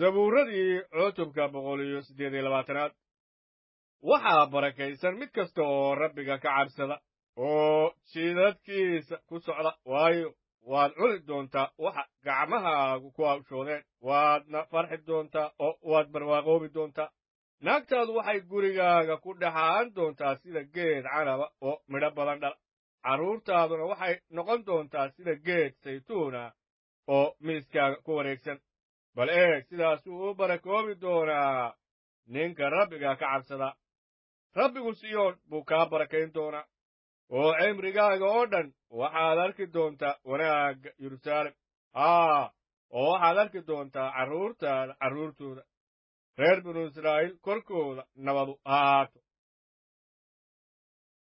sabuuradii cutubka boqol iyo siddeed iyo labaatanaad waxaa barakaysan mid kasta oo rabbiga ka cabsada oo jidadkiisa ku socda waayo waad cuni doontaa waxa gacmahaagu ku hawshoodeen waadna farxi doontaa oo waad barwaaqoobi doontaa naagtaadu waxay gurigaaga ku dhexaan doontaa sida geed canaba oo midho badan dhala carruurtaaduna waxay noqon doontaa sida geed saytuuna oo miiskaaga ku wareegsan bal eeg sidaasuu u barakoobi doonaa ninka rabbiga ka cabsada rabbigu siyoon buu kaa barakayn doonaa oo cimrigaaga oo dhan waxaad arki doontaa wanaagga yeruusaalem haa oo waxaad arki doontaa carruurtaada carruurtooda reer binu israa'iil korkooda nabadu ha ahaato